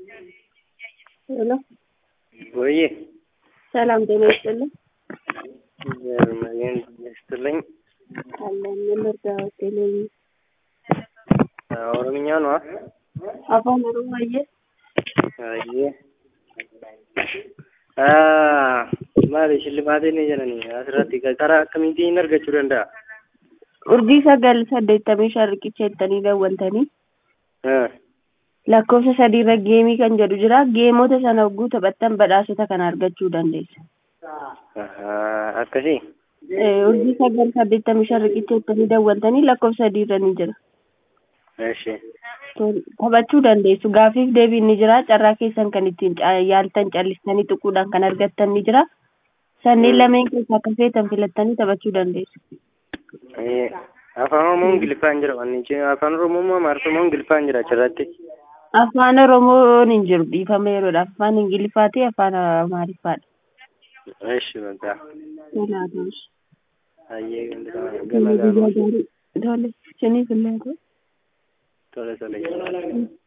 ሄሎ ወይ ሰላም ጤና ይስጥልኝ። ዘርመን ይስጥልኝ። አለን የምርዳው ቴሌቪ ኦሮምኛ ነው። አፋን ኦሮሞዬ አየ ah maali shillimaatiin jedhani asirratti karaa akkamiitiin argachuu danda'a? urjii sagal saddeettamii shan riqicha jettanii daawwaltanii Ah, lakkoofsa sadiirra geemii kan jedhu jira geemota sana hogguu taphattan badhaasota kana argachuu dandeessa. ah, akkasii Eh, urjii sagal saddeettamii shan riqicha jettanii daawwaltanii lakkoofsa sadiirra ni jira. እሺ Tol- taphachuu dandeessu gaafiif deebiin ni jira carraa keessan kan ittiin ca- yaaltan callistanii xuquudhaan kan argattan ni jira sanneen lameen keessaa akka feetan filattanii taphachuu dandeessu. Eh, afaan oromoo ingiliffaan jira wanni chi afaan oromoo moo amaariffa moo ingiliffaan jira achirratti Afaan Oromoon hin jiru dhiifama yeroodha. Afaan Ingiliffaa fi Afaan Amaariffaadha. እሺ በቃ Kanaafuu. ayyee gama Guyyaa gama gaarii. Tole, isiniif illee haa ta'u. tola tola